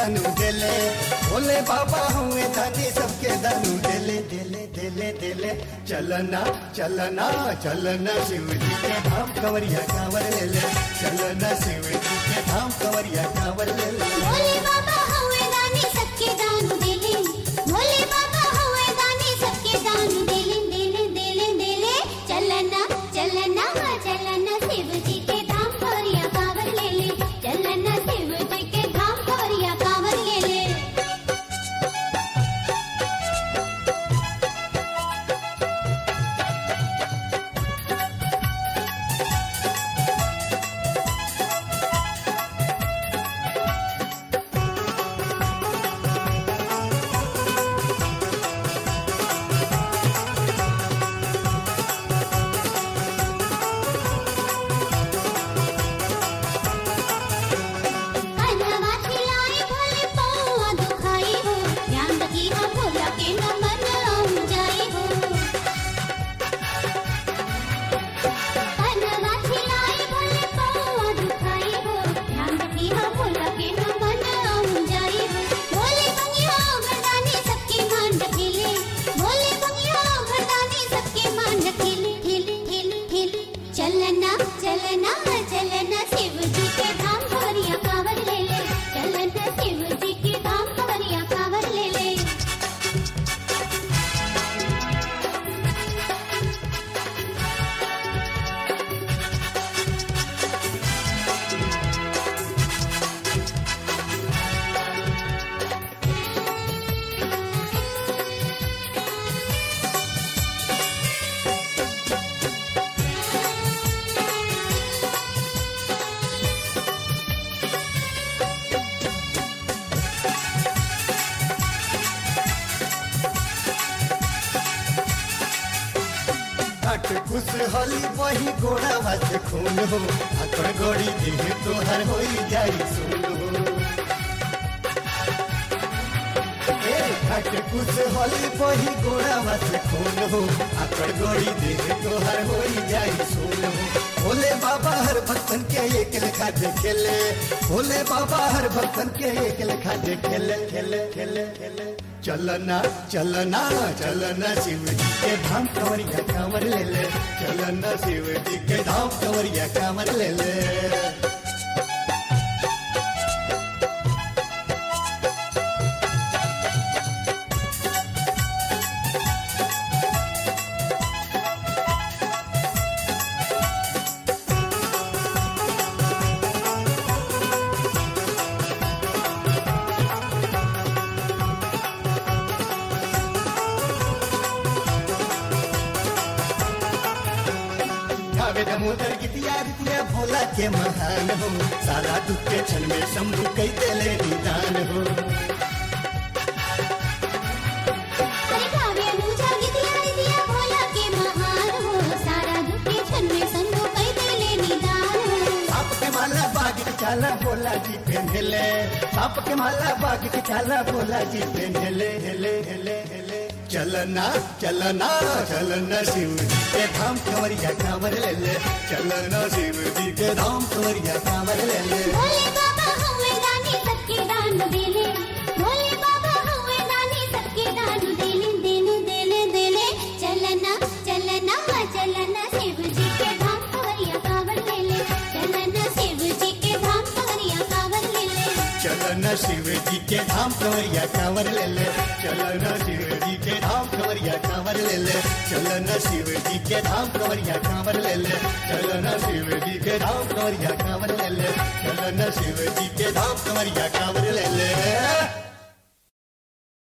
दानू देले भोले बाबा हुए दानी सबके दानू देले देले देले देले चलना चलना चलना शिव जी के धाम कंवरिया कांवर ले ले चलना शिव जी के धाम कंवरिया कांवर ले ले भोले बाबा हवे दानी सबके दान देले भोले बाबा हवे दानी सबके दान देले देले देले देले चलना चलना चलना शिव जी के धाम कवरिया कांवर ले ले चलना शिव जी के धाम कवरिया कांवर ले ले कन्हवा खिलाए भोले पौआ दुखाई हो ध्यान रखी हो भोला के न मन आऊं जाई हो कन्हवा खिलाए भोले पौआ दुखाई हो ध्यान रखी हो भोला के न मन आऊं जाई हो भोले बंगिया मर्दानी सबके मान रखेले भोले बंगिया मर्दानी सबके मान रखेले ठेले ठेले ठेले चलना चलना चलना शिव जी के धाम कवरिया कांवर ले ले चलना शिव जी के धाम कवरिया कांवर ले ले घाट खुश होली वही गोड़ा भात खून हो आकड़ गोड़ी देह तोहर होई जाई सुन हो ए, घाट खुश होली वही गोड़ा भात खून हो आकड़ गोड़ी देह तोहर होई जाई सुन हो भोले बाबा हर भक्तन के एक लेखा देखेले भोले बाबा हर भक्तन के एक लेखा देखेले खेले खेले खेले चलना चलना चलना शिव जी के धाम कंवरिया कांवर ले ले चलना शिव जी के धाम कंवरिया कांवर ले ले गावे दमोदर गीतिया रितिया भोला के महान हो सारा दुख के क्षण में शंभु कई देले निदान हो अरे गावे अनुजा गिदिया गिदिया भोला के महान हो सारा दुख के क्षण में संभो कई देले निदान हो साप के माला बाग के चाला भोला जी पहनले साप के माला बाग के चाला भोला जी पहनले हेले हेले हेले चलना चलना चलना शिव जी के धाम कंवरिया कांवर ले ले चलना शिव जी के धाम कंवरिया कांवर ले ले भोले बाबा हवे दानी सबके दान देले भोले बाबा हवे दानी सबके दान देले देले देले देले चलना चलना चलना शिव जी के धाम कवरिया कांवर ले ले चलना शिव जी के धाम कवरिया कांवर ले ले चलना शिव जी के धाम कंवरिया कांवर ले ले चलना शिव जी के धाम कंवरिया कांवर ले ले चलना शिव जी के धाम कंवरिया कांवर ले ले चलना शिव जी के धाम कंवरिया कांवर ले ले चलना शिव जी के धाम कंवरिया कांवर ले ले